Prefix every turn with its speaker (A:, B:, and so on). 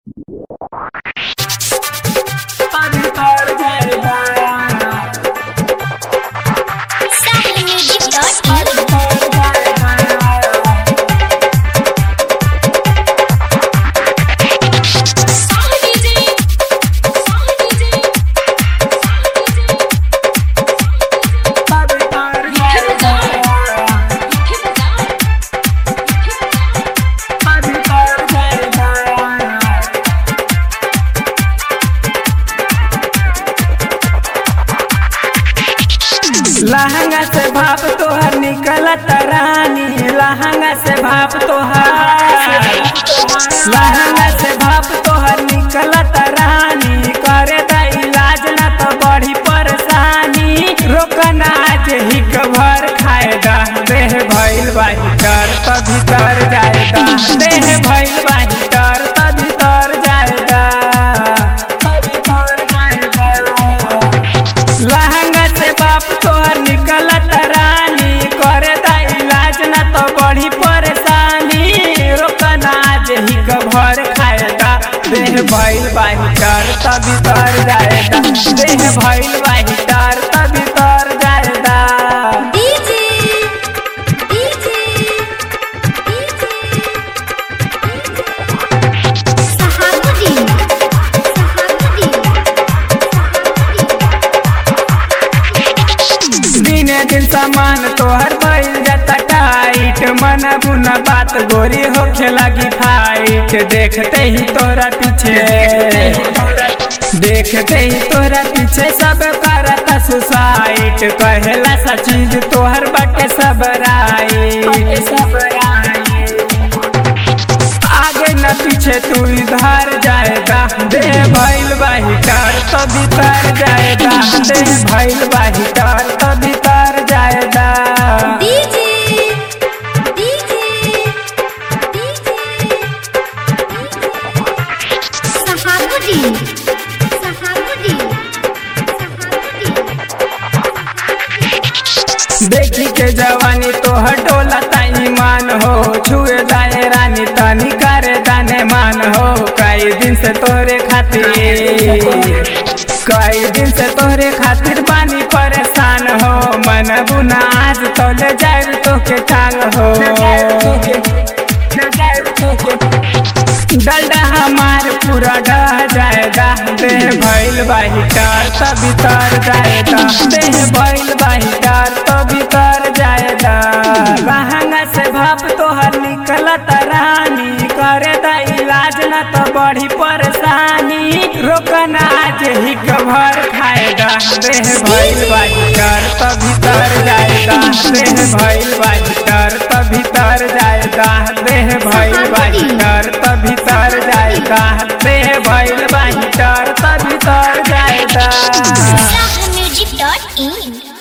A: लहंगा से भाप तोहर निकलत रानी लहंगा से भाप तोहर लहंगा से भाप तोहर निकलत रानी करे द इलाज ना तो बड़ी परेशानी रोकना आज ही भर खाए दा देह भइल बाही डर त भीतर जाए दा देह भइल बाही डर त भीतर जाए दा लहंगा से बाप तोहर निकलत रानी करे दा इलाज ना तो बड़ी परेशानी रोकना आज ही भर खाएगा देह भइल बाही डर त भीतर जाएगा देह भइल बाही डर त भीतर जाएगा
B: डीजे डीजे सहाबुद्दीन सहाबुद्दीन
A: दिने दिन सामान तोहर भइल जाता टाइट मन बुना बात गोरी होखे लगी फाइट देखते ही तोरा पीछे देखते ही तोरा पीछे सब करता सुसाइट कहेला सा चीज तोहर बाटे सब राइट सब आगे न पीछे तू इधर जाएगा देह भइल बाही टार तो भीतर जाएगा देह भइल बाही टार तो भीतर जाएगा
B: डीजे डीजे सहाबुद्दीन सहाबुद्दीन
A: देखी के जवानी तो हटोला ईमान हो छुए दाए रानी तनी करे दाने मान हो कई दिन से तोरे खातिर कई दिन से तोरे खातिर पानी परेशान हो मन बुना आज तो ले जाए तो के टांग हो डलडा हमार पूरा डह जाएगा देह भइल बाही टार तो भीतर जाएगा देह भइल बाही टार तो भीतर जाएगा लहंगा से भाप तोहर निकलत रानी करे द इलाज न तो बड़ी परेशानी रोकना आज ही भर खाएगा देह भइल बाही टार तो भीतर जाएगा देह भइल बाही टार तो भीतर जाएगा देह भइल बाही टार तो भीतर जाएगा देह भइल बाही टार तो भीतर जाएगा
B: म्यूजिक डॉट इन